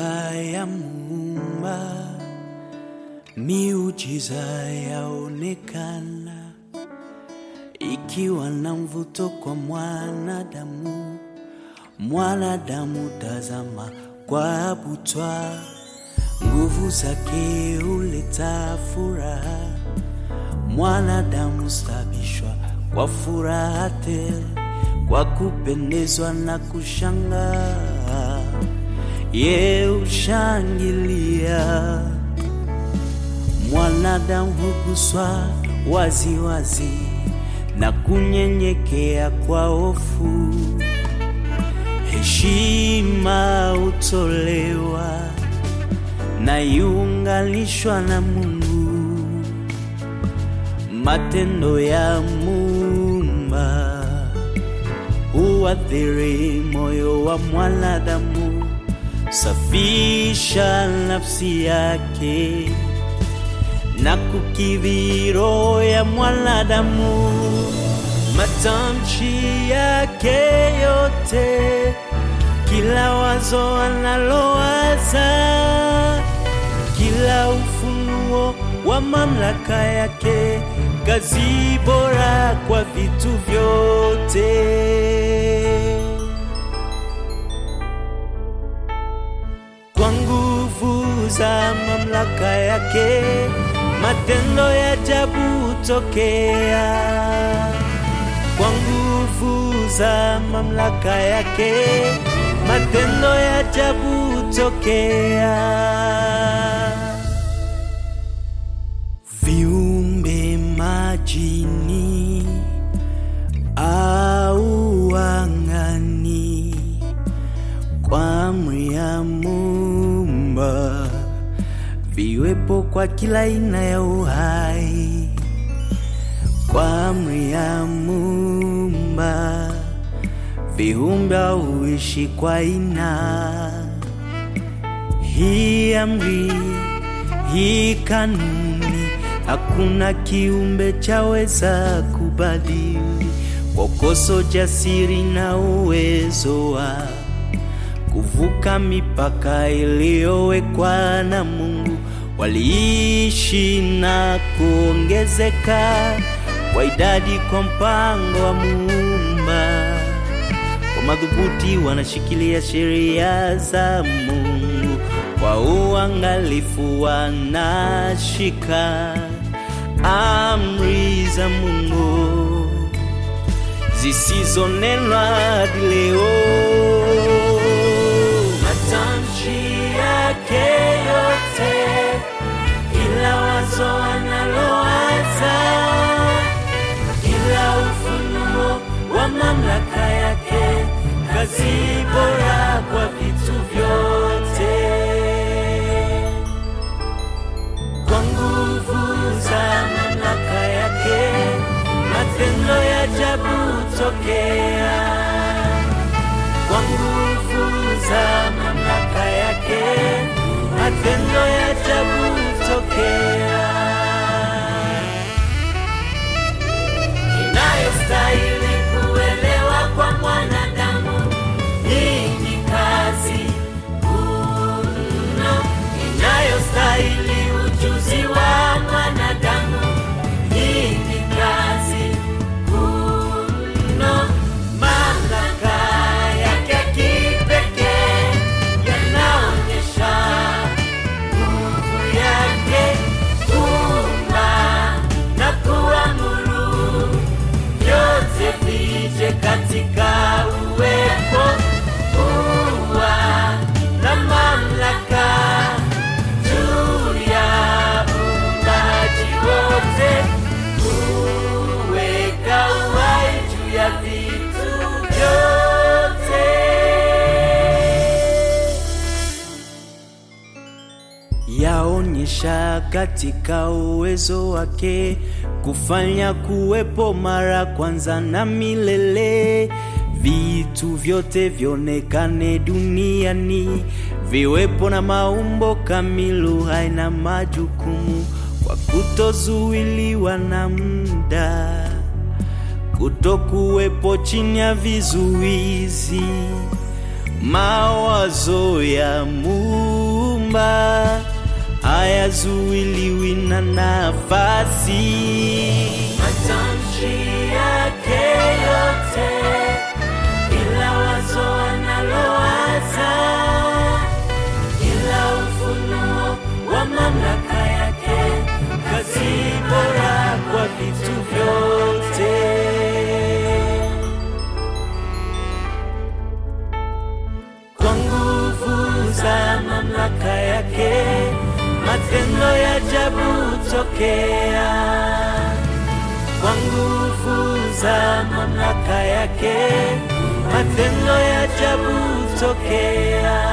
mamlaka ya Muumba, miujiza yaonekana, ikiwa na mvuto kwa mwanadamu. Mwanadamu tazama kwa butwa, nguvu zake huleta furaha. Mwanadamu stabishwa kwa furaha tele, kwa kupendezwa na kushangaa, ye ushangilia. Mwanadamu huguswa waziwazi na kunyenyekea kwa hofu, heshima hutolewa na iunganishwa na Mungu. Matendo ya Muumba huathiri moyo wa mwanadamu, safisha nafsi yake na kukidhi roho ya mwanadamu. Matamshi yake yote, kila wazo analowaza, kila ufunuo wa mamlaka yake, kazi bora kwa vitu vyote. Kwa nguvu za mamlaka yake, matendo ya ajabu hutokea. Kwa nguvu za mamlaka yake, matendo ya ajabu hutokea. Viumbe majini au angani, kwa amri ya Muumba, viwepo kwa kila aina ya uhai. Kwa amri ya Muumba, viumbe huishi kwa aina hii amri hii kanuni, hakuna kiumbe chaweza kubadili. Kwa koso jasiri na uwezo wa kuvuka mipaka iliyowekwa na Mungu, waliishi na kuongezeka kwa idadi kwa mpango wa Muumba. Kwa madhubuti wanashikilia sheria za Mungu, kwa uangalifu wanashika amri za Mungu zisizonenwa hadi leo. Matamshi yake yote, kila wazo analowaza, kila ufunuo wa mamlaka yake, kazi bora kwa vitu vyote. Kwa nguvu za mamlaka yake, matendo ya ajabu hutokea. Kwa nguvu za mamlaka yake, matendo ya ajabu hutokea. Inayostahili kuelewa kwa mwanadamu, hii ni kazi kuu mno. Inayostahili ujuzi wa mwanadamu, hii ni kazi kuu mno. Mamlaka yake kipekee yanaonyesha nguvu yake kuumba na kuamuru vyote vije katika uwepo kuwa na mamlaka juu ya uumbaji wote, kuweka uhai juu ya vitu vyote. yaonyesha katika uwezo wake kufanya kuwepo mara kwanza na milele, vitu vyote vionekane duniani, viwepo na maumbo kamilu, haina majukumu kwa kutozuiliwa na muda. kutokuwepo chini ya vizuizi, mawazo ya Mungu aliyeumba hayazuiliwi na nafasi. Matamshi yake yote, kila wazo analowaza, kila ufunuo wa mamlaka yake, kazi bora kwa vitu vyote. kwa nguvu za mamlaka yake, matendo ya ajabu tokea. Kwa nguvu za mamlaka yake, matendo ya ajabu tokea.